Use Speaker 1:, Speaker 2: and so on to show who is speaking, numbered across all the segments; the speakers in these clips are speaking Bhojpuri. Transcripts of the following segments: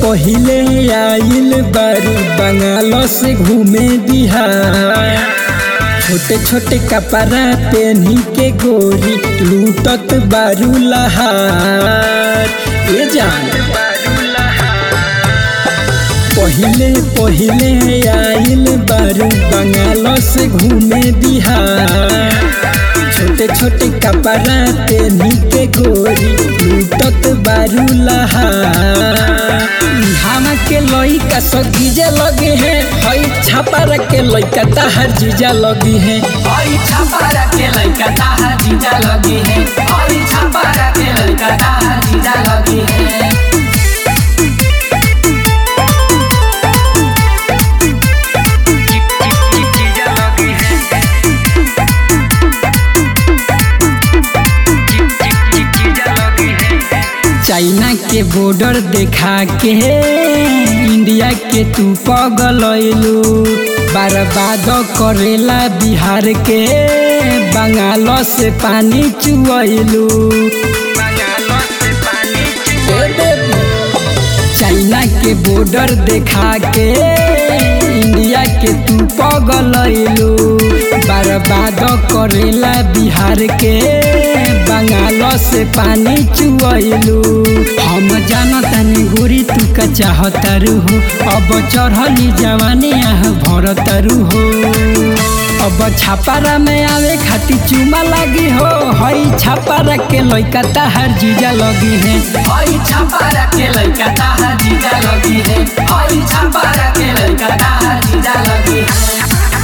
Speaker 1: पहिले आइल बारू बंगाल से घूमे बिहार छोटे छोटे कपड़ा पहनी के गोरी लूटत बारू लहार ए जान पहिले पहिले आइल बारू बंगाल से घूमे बिहार छोटे छोटे कपड़ा पहनी के गोरी लूटत बारू लहार हम के लइका सब गीजे लगे हैं हई छापा के लइका ताहर जीजा लगी है
Speaker 2: ओई छापारा के लइका ताहा जीजा लगी है ओई छापारा के लइका ताहा जीजा लगी है
Speaker 1: चाइना के बॉर्डर देखा के इंडिया के तू पगलैलू बर्बाद करेला बिहार के बंगाल से पानी चुएलू चाइना के बॉर्डर देखा के इंडिया के तू पगलैलू बर्बाद करेला बिहार के बंगाल से पानी चुएलू हम जानतानी गोरी तू का चाहतारू हो अब चढ़ली जवानी आह भरतारू हो अब छापारा में आवे खातिर चुमा लगी हो हई छापारा के लइका ताहर जीजा लगी है
Speaker 2: ओई छापारा के लइका ताहा जीजा लगी है ओई छापारा के लइका ताहा जीजा लगी है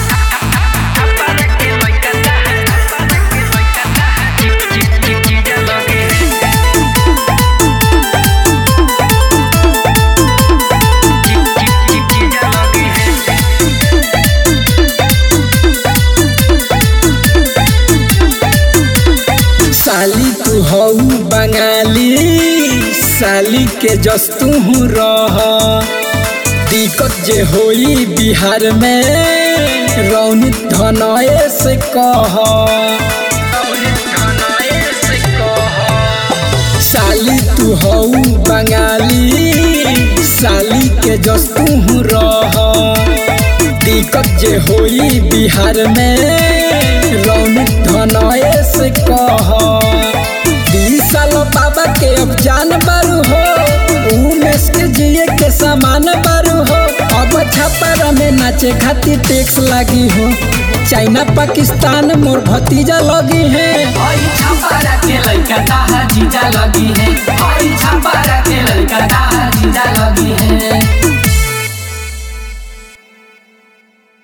Speaker 1: साली तू हऊ बंगाली साली के जस तू रह दिक्कत जे होई बिहार में रौनित धनये से कह साली तू हऊ बंगाली साली के जस तू रह दिक्कत जे होई बिहार में रौनित धनये से कह बीस साल बाबा के अब जान बारू हो उमेश के जिए के सामान बारू हो अब छापर में नाचे खातिर टैक्स लगी हो चाइना पाकिस्तान मोर भतीजा लगी है
Speaker 2: ओई छापारा के लइका ताहा जीजा लगी है ओई